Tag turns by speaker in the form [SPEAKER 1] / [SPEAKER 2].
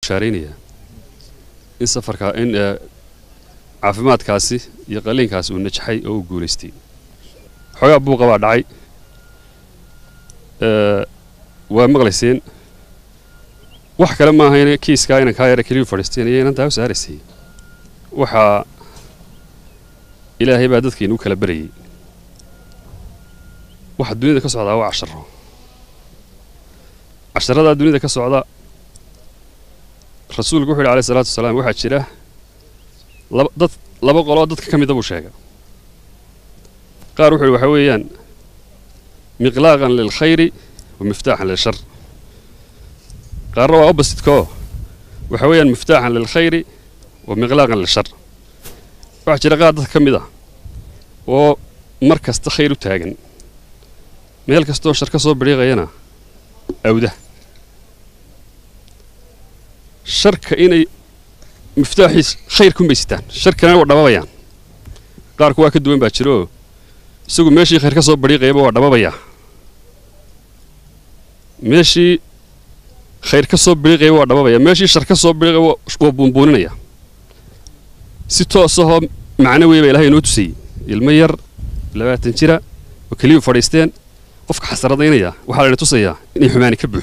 [SPEAKER 1] bushaaraynayaa in safarkaa in caafimaadkaasi iyo qaliinkaasi uu najaxay oo uu guulaystay xoogaa buuqa baa dhacay waa maqlayseen wax kale ma ahayn kiiskaa inan kaa yara keliyu fadhiisteen iyo inan taa u saaraysay waxaa ilaahay baa dadkiinu u kala berayay waxa dunida ka socdaa waa casharo casharadaa dunida ka socda rasuulku wuxu yidhi alayh isalaatu wasalaam waxaa jira laba dad laba qoloo dadka ka mida buu sheega qaar wuxu yidhi waxaa weeyaan miqlaaqan lilkhayri wa miftaaxan lilshar qaarna waa oppositeko waxaa weeyaan miftaaxan lilkhayri wa miqlaaqan lilshar waxaa jira qaar dadka ka mid ah oo mar kasta khayr u taagan meel kastoo shar ka soo bidhiiqayana awda sharka inay miftaaxiis khayr ku maysitaan sharkana waa dhababayaan qaarku waa ka duwan baa jiro isagu meeshii khayr ka soo badhiiqayaba waa dhababayaa meeshii khayr ka soo bidhiiqayaba waa dhababaya meeshii shar ka soo bidhiiqaya waa buunbuuninaya si toosahoo macno weyn baa ilahay inoo tusayey ilmo yar labaatan jira oo keliyuu fadhiisteen qofka xasaradaynaya waxaa layna tusayaa inay xumaani ka buuxdo